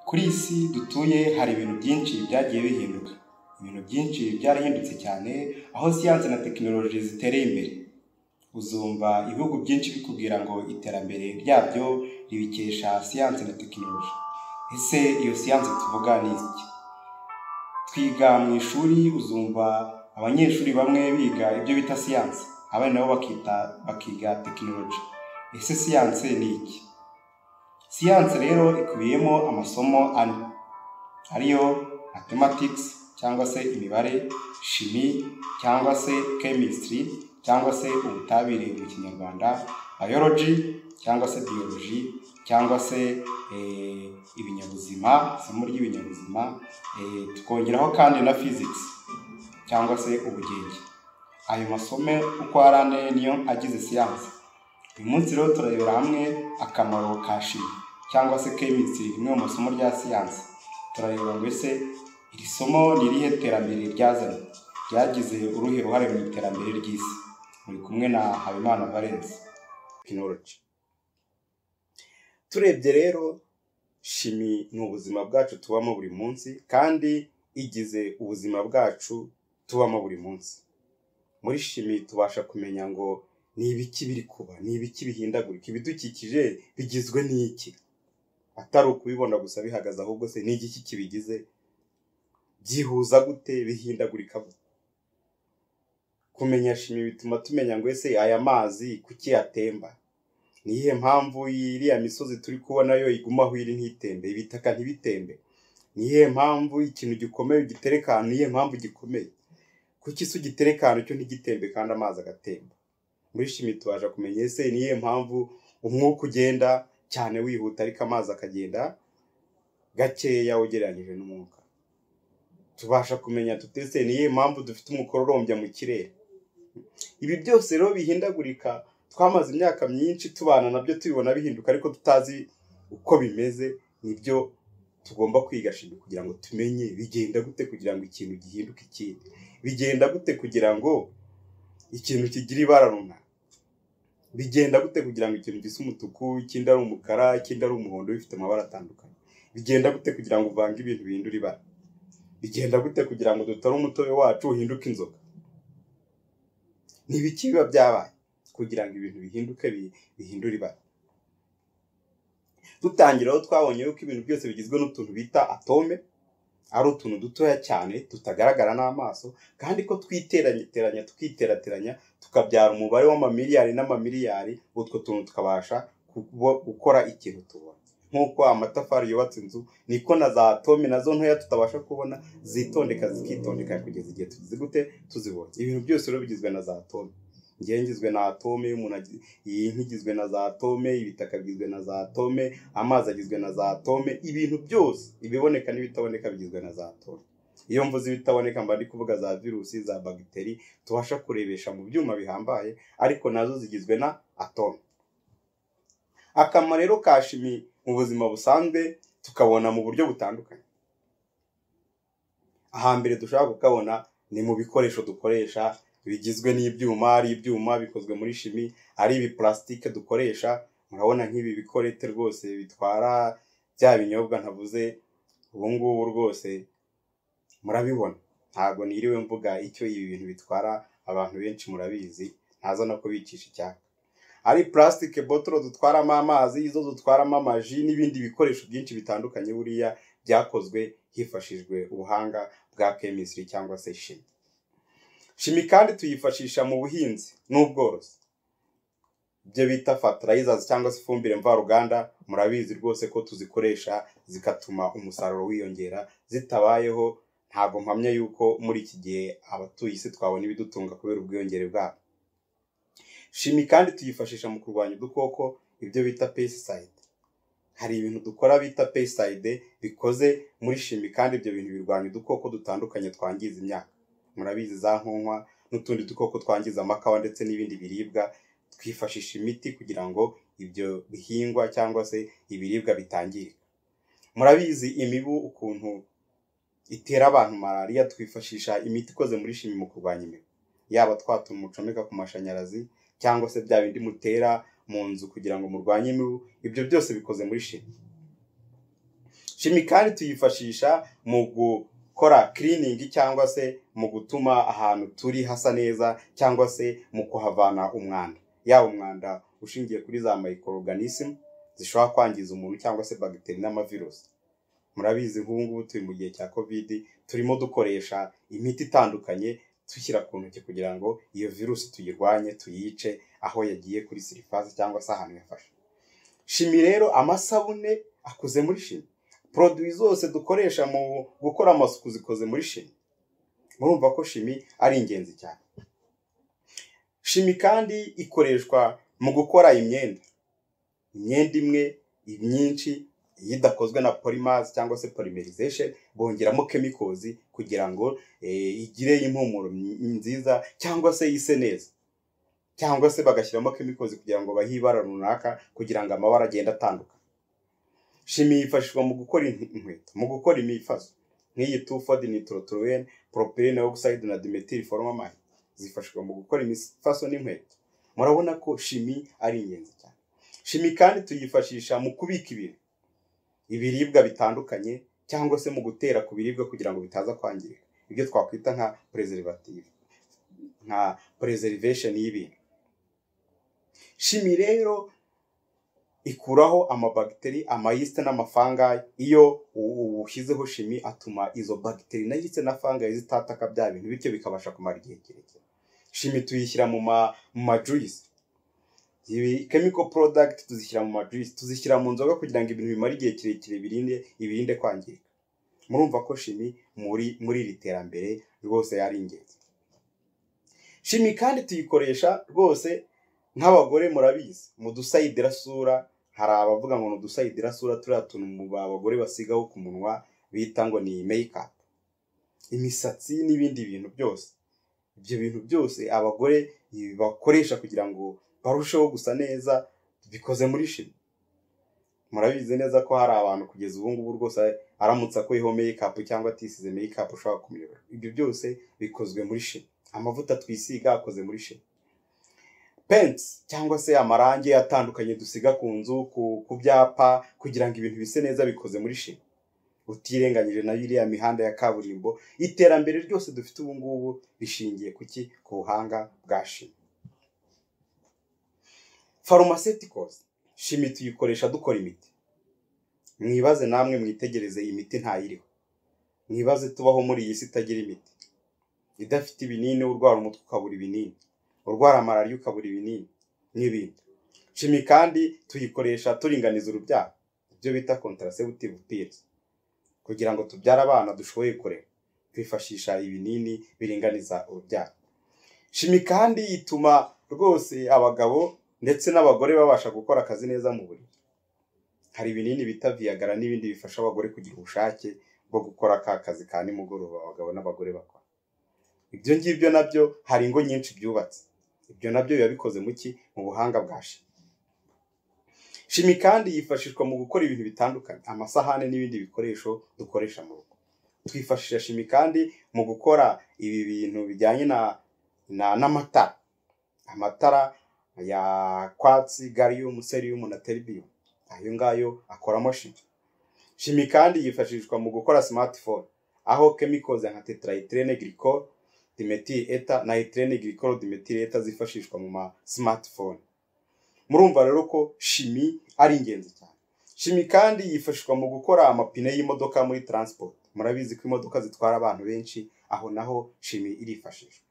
kuri iyi si dutuye hari ibintu byinshi byagiye bihinduka ibintu byinshi byarahindutse cyane aho siyansi na tekinoloji zitereye imbere uzumva ibihugu byinshi bikubwira ngo iterambere ryabyo ribikesha siyansi na tekinoloji ese iyo siyansi tuvuga ni iki twiga mu ishuri uzumva abanyeshuri bamwe biga ibyo bita siyansi abandi nabo bakita bakiga tekinoloji ese siyansi ni iki siyansi rero ikubiyemo amasomo ane ariyo mathematics cyangwa se imibare shimi cyangwa se chemistry cyangwa se ubutabire mu kinyarwanda biology cyangwa se biology cyangwa se eh, ibinyabuzima isomo ry'ibinyabuzima eh, tukongeraho kandi na physics cyangwa se ubugenge ayo masomo uko ari ane niyo agize siyansi uyu munsi rero turarebera hamwe akamaro ka shimi cyangwa se chemistry rimwe mu masomo rya siyansi turareba ngo ese iri somo ni irihe terambere ryazanye ryagize uruhe ruhare mu iterambere ry'isi muri kumwe na habimana valence tekinoloji turebye rero shimi ni ubuzima bwacu tubamo buri munsi kandi igize ubuzima bwacu tubamo buri munsi muri shimi tubasha kumenya ngo ni ibiki biri kuba ni ibiki bihindagurika ibidukikije bigizwe n'iki atari ukubibona gusa bihagaze ahubwo se ni igiki kibigize byihuza gute bihindagurika gute kumenya shimi bituma tumenya ngo ese aya mazi kuki yatemba ni iyihe mpamvu iriya misozi turi kubona yo igumaho iri ntitembe ibitaka ntibitembe ni iyihe mpamvu ikintu gikomeye ugitereka ahantu ni iyihe mpamvu gikomeye kuki se ugitereka ahantu cyo ntigitembe kandi amazi agatemba muri shimi tubasha kumenya ese ni iyihe mpamvu umwuka ugenda cyane wihuta ariko amazi akagenda gakeya ugereranyije n'umwuka tubasha kumenya tutese ni iyihe mpamvu dufite umukororombya mu kirere ibi byose rero bihindagurika twamaze imyaka myinshi tubana nabyo tubibona bihinduka ariko tutazi uko bimeze nibyo tugomba kwiga shimi kugira ngo tumenye bigenda gute kugira ngo ikintu gihinduke ikindi bigenda gute kugira ngo ikintu kigire ibara runaka bigenda gute kugira ngo ikintu gisa umutuku ikindi ari umukara ikindi ari umuhondo bifite amabara atandukanye bigenda gute kugira ngo uvange ibintu bihindura ibara bigenda gute kugira ngo dutore umutobe wacu uhinduke inzoga ni ibiki biba byabaye kugira ngo ibintu bihinduke bi- bihindure ibara dutangira aho twabonye yuko ibintu byose bigizwe n'utuntu bita atome ari utuntu dutoya cyane tutagaragara n'amaso kandi ko twiteranyeteranya tukiterateranya tukabyara umubare w'amamiliyari n'amamiliyari utwo tuntu tukabasha kubo- gukora ikintu tubona nk'uko amatafari yubatse inzu niko na za atome nazo ntoya tutabasha kubona zitondeka zikitondeka kugeza igihe tugize gute tuzibonye ibintu byose rero bigizwe na za atome ngewe ngizwe na atome umuntu agi- iyi nkwi igizwe na za atome ibitaka bigizwe na za atome amazi agizwe na za atome ibintu byose ibiboneka n'ibitaboneka bigizwe na za atome iyo mvuze ibitaboneka mba ndi kuvuga za virusi za bagiteri tubasha kurebesha mu byuma bihambaye ariko nazo zigizwe na atome akamaro rero ka shimi mu buzima busanzwe tukabona mu buryo butandukanye ahambere dushobora kukabona ni mu bikoresho dukoresha bigizwe n'ibyuma ari ibyuma bikozwe muri shimi ari ibipulasitike dukoresha murabona nk'ibi bikorete rwose bitwara bya binyobwa ntavuze ubu ngubu rwose murabibona ntabwo niriwe mvuga icyo ibi bintu bitwara abantu benshi murabizi ntaza no kubicisha icyaka ari pulasitike botoro dutwaramo amazi izo dutwaramo amaji n'ibindi bikoresho byinshi bitandukanye buriya byakozwe hifashishijwe ubuhanga bwa kemisiri cyangwa se shimi shimi kandi tuyifashisha mu buhinzi n'ubworozi ibyo bita fertilizers cyangwa se ifumbire mvaruganda murabizi rwose ko tuzikoresha zigatuma umusaruro wiyongera zitabayeho ntabwo mpamya yuko muri iki gihe abatuye isi twabona ibidutunga kubera ubwiyongere bwabo shimi kandi tuyifashisha mu kurwanya udukoko ibyo bita pesticide hari ibintu dukora bita pesticide bikoze muri shimi kandi ibyo bintu birwanya udukoko dutandukanye twangiza imyaka murabizi za nkonkwa n'utundi dukoko twangiza amakawa ndetse n'ibindi biribwa twifashisha imiti kugira ngo ibyo bihingwa cyangwa se ibiribwa bitangirika murabizi imibu ukuntu itera abantu malariya twifashisha imiti ikoze muri shimi mu kurwanya imibu yaba twatuma mucomeka ku mashanyarazi cyangwa se bya bindi mutera mu nzu kugira ngo murwanye imibu ibyo byose bikoze muri shimi kimikari tuyifashisha mu gukora kiriningi cyangwa se mu gutuma ahantu turi hasa neza cyangwa se mu kuhavana umwanda yaba umwanda ushingiye kuri za microorganism zishobora kwangiza umuntu cyangwa se bagiteri n'amavirusi murabizi nk'ubu ngubu turi mu gihe cya covid turimo dukoresha imiti itandukanye dushyira ku ntoki kugira ngo iyo virusi tuyirwanye tuyice aho yagiye kuri sirifasi cyangwa se ahantu yafashe shimi rero amasabune akoze muri shimi poroduwi zose dukoresha mu gukora amasuku zikoze muri shimi murumva ko shimi ari ingenzi cyane shimi kandi ikoreshwa mu gukora imyenda imyenda imwe myinshi iyo idakozwe na polimazi cyangwa se polimerization bongeramo kemikozi kugira ngo eh, igire impumuro nziza cyangwa se ise neza cyangwa se bagashyiramo kemikozi kugira ngo bahe ibara runaka kugira ngo amabara agende atandukanye shimi yifashishwa mu gukora in- inkweto mu gukora imifaso nk'iyi tufodi nitorotoluwene poropirine ogisayidi na dimetiri foromamayi zifashishwa mu gukora imifaso n'inkweto murabona ko shimi ari ingenzi cyane shimi kandi tuyifashisha mu kubika ibintu ibiribwa bitandukanye cyangwa se mu gutera ku biribwa kugira ngo bitaza kwangirika ibyo twakwita nka preservative nka preservation y'ibintu shimi rero ikuraho amabagiteri amayisite n'amafangayi iyo u- u- ushyizeho shimi atuma izo bagiteri na yisite na fangayi zitataka bya bintu bityo bikabasha kumara igihe kirekire shimi tuyishyira mu ma mu majuyisi ibi chemical product tuzishyira mu majuice tuzishyira mu nzoga kugira ngo ibintu bimare igihe kirekire birinde ibirinde kwangirika murumva ko shimi muri muri iri terambere rwose yari ingenzi shimi kandi tuyikoresha rwose nk'abagore murabizi mu dusayidirasura hari abavuga ngo ni udusayidirasura turiya tuntu mu ba- abagore basigaho ku munwa bita ngo ni makeup imisatsi n'ibindi bintu byose ibyo bintu byose abagore bakoresha kugira ngo barusheho gusa neza bikoze muri shimi murabizi neza ko hari abantu kugeza ubu ngubu rwose aramutse akuyeho meyikapu cyangwa atisize meyikapu ushobora kumuyobera ibyo byose bikozwe muri shimi amavuta twisiga akoze muri shimi pensi cyangwa se amarangi atandukanye dusiga ku nzu ku, ku byapa kugira ngo ibintu bise neza bikoze muri shimi utirenganyije na biriya mihanda ya kaburimbo iterambere ryose dufite ubu ngubu rishingiye ku ki ku buhanga bwa shimi pharmaceuticals shimi tuyikoresha dukora imiti mwibaze namwe mwitegereze iyi miti ntayiriho mwibaze tubaho muri iyi si itagira imiti idafite ibinini urwara umutwe ukabura ibinini urwara malariya ukabura ibinini n'ibindi shimi kandi tuyikoresha turinganiza urubyaro ibyo bita contraceptive pills kugira ngo tubyare abana dushoboye kurera twifashisha ibinini biringaniza urubyaro shimi kandi ituma rwose abagabo ndetse n'abagore babasha gukora akazi neza mu buriri hari ibinini bita viyagara n'ibindi bifasha abagore kugira ubushake bwo gukora ka kazi ka nimugoroba abagabo n'abagore bakora ibyo ngibyo nabyo hari ingo nyinshi byubatse ibyo nabyo biba bikoze mu ki mu buhanga bwa shimi shimi kandi yifashishwa mu gukora ibintu bitandukanye amasahane n'ibindi bikoresho dukoresha mu rugo twifashisha shimi kandi mu gukora ibi bintu bijyanye na na n'amatara amatara ya kwatsi galiyumu seriyumu na teribiyumu ayo ngayo akoramo shimi shimi kandi yifashishwa mu gukora smartphone aho kemikoze nka tetraetirene glycol dimethyl ether na etirene glycol dimethyl ether zifashishwa mu ma smartphone murumva rero ko shimi ari ingenzi cyane shimi kandi yifashishwa mu gukora amapine y'imodoka muri transport murabizi ko imodoka zitwara abantu benshi aho naho shimi irifashishwa